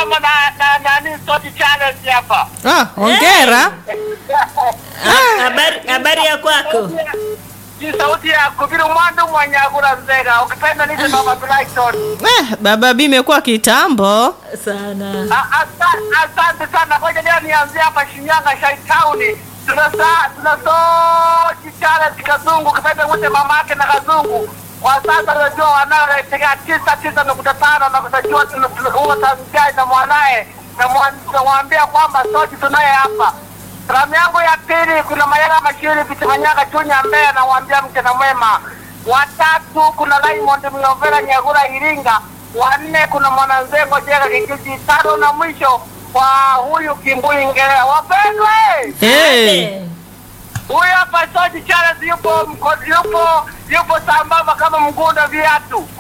sambamba na na nani Sauti Challenge hapa. Ah, hongera. Ha- habari habari ya kwako Ni sauti ya Kubiru Mwandu Mwanyagula Nzega. Ukipenda nite Baba Brighton. Eh, baba B imekuwa kitambo. sana A- asa- Asante sana. Ngoja leo nianzie hapa Shinyanga Shai Town. Tuna saa tuna Sauti Challenge Kazungu. Ukipenda wote mamake na Kazungu. Kwa sasa unajua wanaotegea tisa tisa nukta tano na kutajua huo tangai na mwanaye na mwa- namwambia kwamba Sauti tunaye hapa. Salamu yangu ya pili kuna Mayala Mashiri Vitimanyaga Chunya Mbeya, namwambia mchana mwema. Watatu kuna Raymond Miovera Nyagura Iringa. Wanne kuna Mwananzengo Jega Kijiji. Tano na mwisho kwa huyu Kimbui Ngelea. Wapendwe, Hey. huyu hapa Soji Charles yupo mko, yupo yupo sambamba kama mgunda viatu.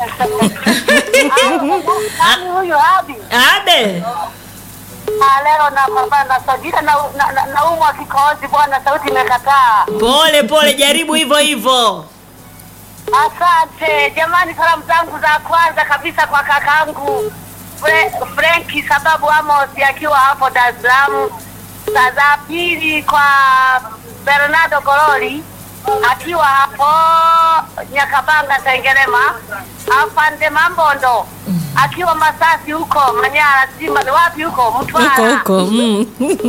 Nani huyu Abi? abe Ah, leo napambana na Sajida na na- na- naumwa kikohozi bwana, sauti imekataa. pole pole jaribu hivyo hivyo Asante jamani, salamu zangu za kwanza kabisa kwa kakangu Fre, Frenki sababu Amos akiwa hapo Dar es Salaam. Za za pili kwa Bernardo Gololi akiwa hapo Nyakabanga Sengerema. Afande Mambondo akiwa Masasi huko Manyara, Simba ni wapi huko Mtwara. Huko huko. Mm.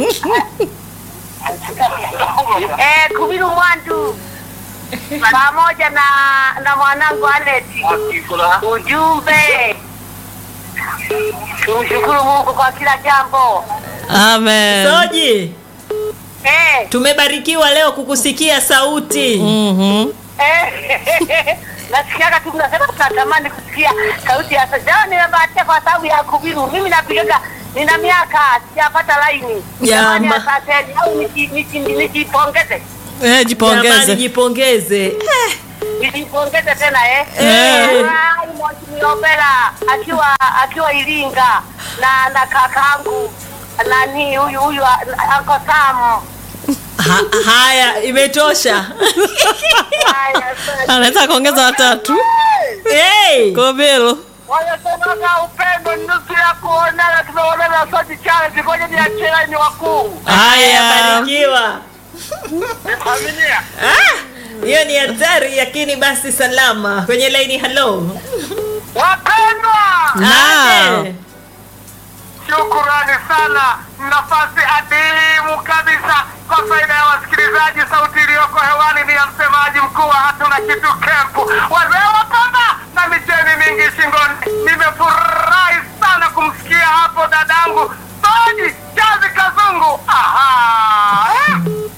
Eh, Kubiru Mwandu pamoja na na mwanangu Aneti. Ujumbe, tumshukuru Mungu kwa kila jambo. Amen. soji Eh, tumebarikiwa leo kukusikia sauti Mhm. eh, nasikiaga tu mnasema tunatamani kusikia sauti ya Sajao. Nimebahatika kwa sababu ya Kubiru. Mimi napigaga nina miaka sijapata laini. Jamani, Jama. asanteni au niji- niji- nijipongeze Eh, Jamani, jipongeze. jipongeze nijipongeze tena eh. Eh. Miobela akiwa akiwa Iringa na na kakangu nani huyu huyu Uncle Sam. ha, haya imetosha Haya, asante. Anaweza kuongeza watatu. hey! Kobelo. Wanasemaga upendo ni nusu ya kuonana, tumeonana Sauti Challenge. Ngoja niachie laini wakuu. haya Haya. barikiwa Familia. Ah, hiyo ni hatari lakini basi salama kwenye laini halo Wapendwa, Naam. Ade. shukurani sana, nafasi adimu kabisa kwa faida ya wasikilizaji. Sauti iliyoko hewani ni ya msemaji mkuu wa hatuna kitu kempu, wazee wa pamba na micheni mingi shingoni. Nimefurahi sana kumsikia hapo dadangu Soji Chazi Kazungu. Aha, eh?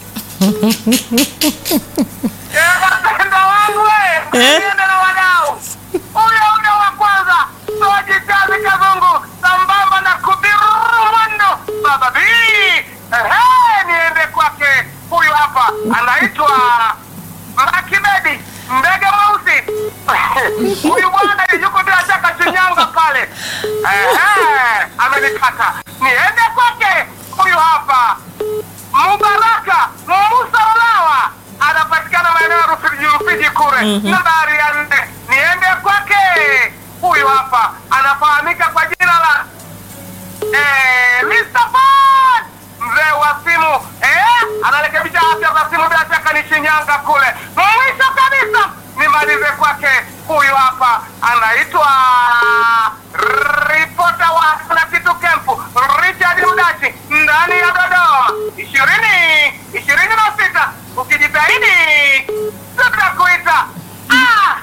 Eh, wapendwa wangu we, Eh? niende na wadau huyo huyo wa kwanza Soji Chazi Kazungu sambamba na Kubiru Mwando Baba B. Ehe, niende kwake huyu hapa anaitwa Makibedi ndege mweusi huyu bwana yuko bila shaka Shinyanga pale. Ehe, amenipata niende kwake huyu hapa Mubaraka Musa Ulawa anapatikana maeneo ya Rufiji Rufiji kule. Nambari ya nne niende kwake huyu hapa anafahamika kwa jina la eh, Mr. Ford mzee wa simu eh, anarekebisha afya za simu, bila shaka ni Shinyanga kule. Mwisho kabisa nimalize kwake huyu hapa anaitwa ripota wa na kitu kempu Richard Mdachi ndani ya Dodoma ishirini ishirini na sita ukijitahidi tutakuita ah!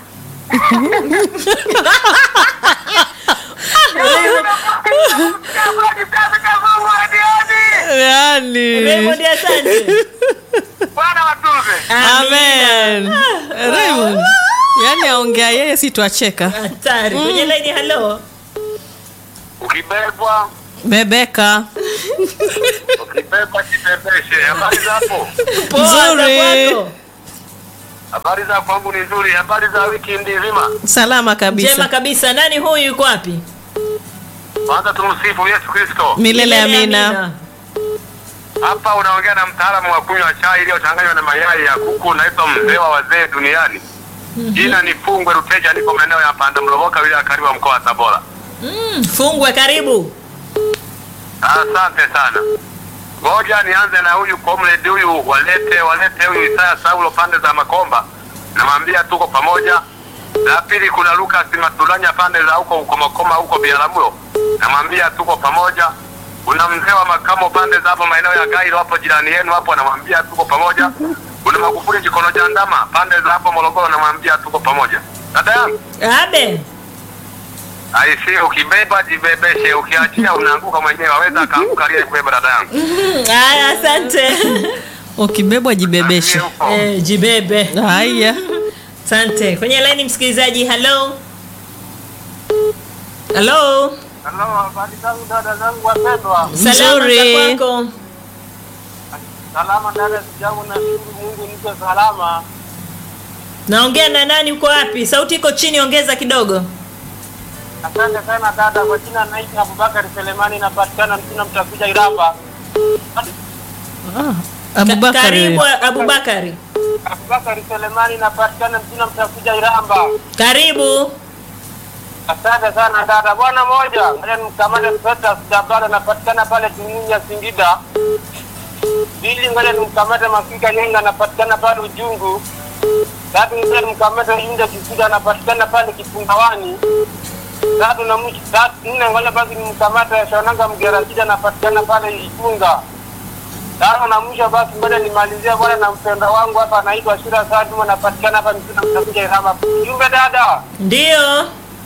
Yani. Raymond, asante Bwana watunze. Amen. Raymond. Yaani aongea yeye si twacheka. hatari kwenye laini halo Ukibebwa Bebeka. ukibebwa jibebeshe. Habari zapo? Poa, za Nzuri. kwako? Habari za kwangu ni nzuri. Habari za wiki nzima. Salama njema kabisa. kabisa nani huyu yuko wapi Kwanza tumsifu Yesu Kristo. Milele amina. Hapa unaongea na mtaalamu wa kunywa chai iliyochanganywa na mayai ya kuku, naitwa mzee wa wazee duniani. Jina ni Fungwe Ruteja, niko maeneo ya Panda Mloboka, wilaya ya Kariwa, mkoa wa Tabora. Mm, fungwe karibu Asante sana. Ngoja nianze na huyu comrade huyu, walete walete huyu Isaya Saulo pande za Makomba, namwambia tuko pamoja. La pili kuna Lucas Matulanya pande za huko huko Makoma huko Biaramulo, namwambia tuko pamoja. Kuna mzee wa makamo pande za hapo maeneo ya Gairo hapo jirani yenu hapo, namwambia tuko pamoja. Kuna Magufuli Jikono Jandama pande za hapo Morogoro, namwambia tuko pamoja. Dada yangu Abe. aisi, ukibeba jibebeshe, ukiachia unaanguka mwenyewe, aweza akaanguka aliyekubeba dada yangu. Haya, asante. ukibebwa jibebeshe Huko. Eh, jibebe. haya Asante. Kwenye laini msikilizaji, hello. Hello. Hello, habari zangu dada zangu wapendwa. Salama Nzuri. za kwako. Salama dada zangu, nashukuru Mungu niko salama. Naongea na nani uko wapi? Sauti iko chini, ongeza kidogo. Asante sana dada, kwa jina naitwa Abubakar Selemani, napatikana Mtuna Mtakuja Iramba. ah, abubakari Karibu Abubakari. Abubakar Selemani, napatikana Mtuna Mtakuja Iramba. Karibu. Asante sana dada. Bwana moja, ngoja nimkamate mtoto Sijabala, napatikana pale Tumunya Singida. Pili, ngoja nimkamate Mafika Nyenga, napatikana pale Ujungu. Tatu, ngoja nimkamate Yunda Kisuda, anapatikana pale Kipungawani. Tatu na mwisho, tatu nne, ngoja basi nimkamate Shonanga Mgerajida, anapatikana pale Ifunga. Tano na mwisho basi, ngoja nimalizie bwana na mpenda wangu hapa, anaitwa Shira Saduma, anapatikana hapa Mtuna Mtakuja Iramba. Jumbe dada, Ndio.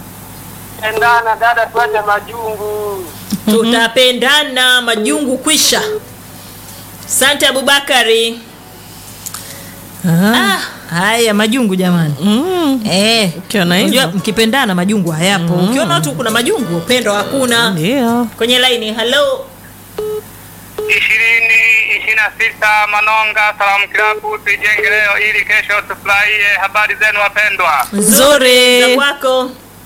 endana dada, tuache majungu. Tutapendana majungu kwisha. Asante Abubakari. ah. Ah, haya majungu jamani. mm. Eh, Ukiona hivyo. unajua mkipendana majungu hayapo. Ukiona watu kuna majungu, upendo hakuna. ndio Kwenye laini, hello. ishirini ishirini na sita Manonga Salamu Kilabu, tujenge leo ili kesho tufurahie. Habari zenu wapendwa? Nzuri. Za kwako.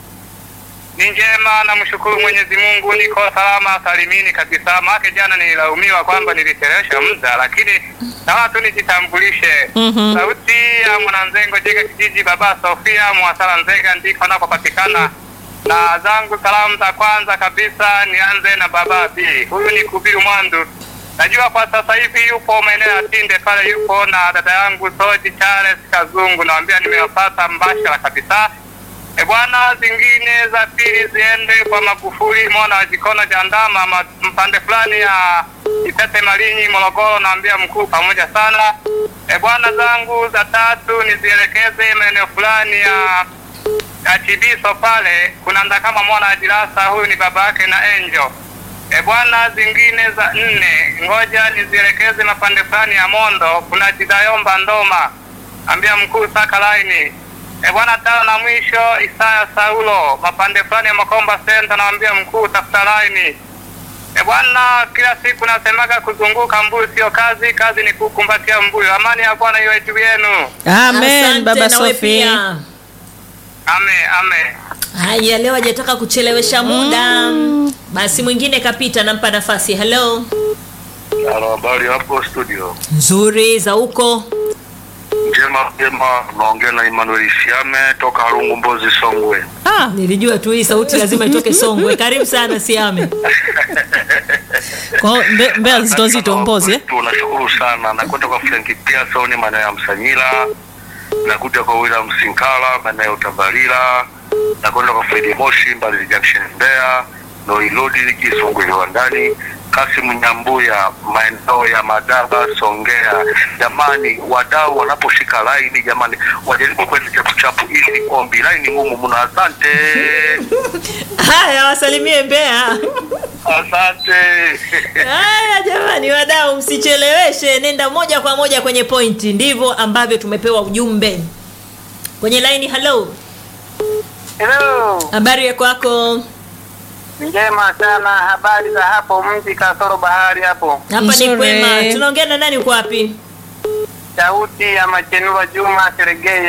Ni njema, namshukuru Mwenyezi Mungu, niko salama salimini kabisa. Maake jana nililaumiwa kwamba nilichelewesha muda, lakini naona tu nijitambulishe. Mhm. Sauti ya Mwananzengo Jega kijiji, baba Sofia Mwasala Nzega, ndiko anakopatikana. Na zangu salamu za kwanza kabisa nianze na baba B. Huyu ni Kubiru Mwandu. Najua kwa sasa hivi yupo maeneo ya Tinde pale, yupo na dada yangu Soji Charles Kazungu, nawambia nimewapata mbashara kabisa. E bwana, zingine za pili ziende kwa Magufuli mwana wa Jikono Jandama ma- mpande fulani ya Itete Malinyi Morogoro, naambia mkuu pamoja sana. E bwana, zangu za tatu nizielekeze maeneo fulani ya ya Chibiso pale, kuna ndakama mwana wa Jirasa, huyu ni baba yake na Angel. E bwana, zingine za nne ngoja nizielekeze mapande fulani ya Mondo, kuna Jidayomba Ndoma, ambia mkuu saka laini. E bwana, tano na mwisho Isaya Saulo, mapande fulani ya Makomba Center, naambia mkuu tafuta laini. E bwana, kila siku nasemaga kuzunguka mbuyu sio kazi, kazi ni kukumbatia mbuyu. Amani ya Bwana iwe juu yenu. amen Asante baba na wewe sofi pia. Ame, ame. Haya, leo hajataka kuchelewesha muda. Basi mwingine kapita, nampa nafasi. Hello. Halo, habari hapo studio. Nzuri za huko. Njema njema, naongea na Emmanuel Siame toka Harungu Mbozi Songwe. ah, Nilijua tu hii sauti lazima itoke Songwe. Karibu sana Siame. kwa hiyo mbe, mbea nzito nzito mbozi eh? Tunashukuru sana. Nakwenda kwa Frank Pearson maeneo ya Msanyira, nakuja kwa William Sinkala maeneo ya Utabalila, nakwenda kwa Fredi Moshi Mbalizi Junction Mbeya, Noilodi Kisongwe viwandani, Kasimu Nyambuya maeneo ya Madaba Songea. Jamani, wadau wanaposhika laini, jamani, wajaribu kwenda chapuchapu, ili ni ombi. Laini ngumu mno. Asante, Haya, wasalimie Mbeya. asante. Haya jamani, wadau, msicheleweshe, nenda moja kwa moja kwenye pointi. Ndivyo ambavyo tumepewa ujumbe kwenye laini. Hello, Hello. habari ya kwako? Njema sana, habari za hapo mji kasoro bahari hapo. Hapa ni Nzuri. kwema. Tunaongea na nani? Uko wapi? Sauti ya Machenua Juma Seregei